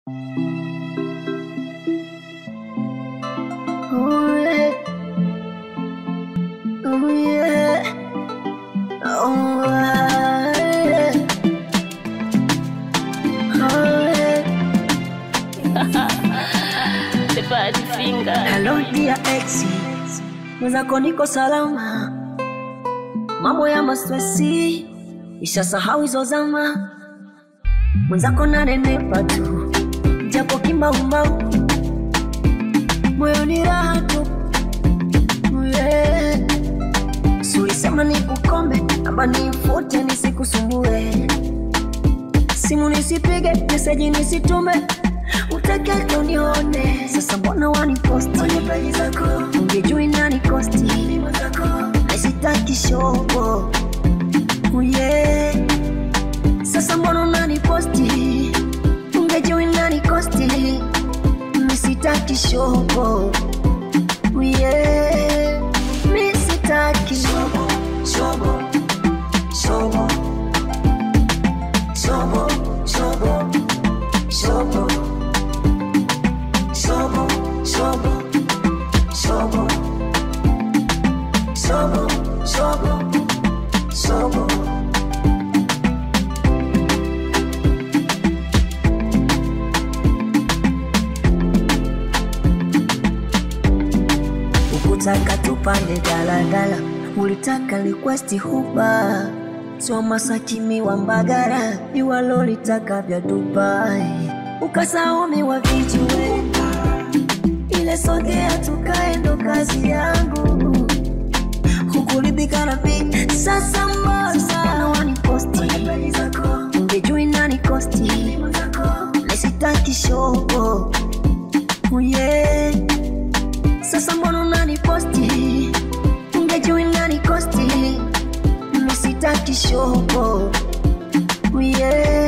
Oh yeah. Oh yeah. Oh yeah. Oh yeah. The bad finger. Hello dear ex, mwenzako niko salama, mambo ya mastresi ishasahau hizo zama, mwenzako nanenepa tu japo kimbaumbau, moyoni raha tu yeah. Sulisema nikukome amba nifute nisikusumbue, simu nisipige, meseji nisitume, utake unione. Sasa mbona waniposti kwenye peji zako, ungejui nani kosti naisitaki shobo uye. Sasa mbona unaniposti, ungejui nani kosti misitaki shobo uye, misitaki shobo shobo shobo shobo shobo shobo shobo shobo shobo shobo shobo shobo ukutaka tupande daladala ulitaka request huba sio masakimi wa mbagara iwalolitaka vya dubai ukasaumi wa vijiwe ile sogea tukae ndo kazi yangu hukulibika na mi sasa mbona waniposti ungejui nani kosti nesitaki shobo uye sasa mbona unaniposti ungejui nani kosti misitaki shobo uye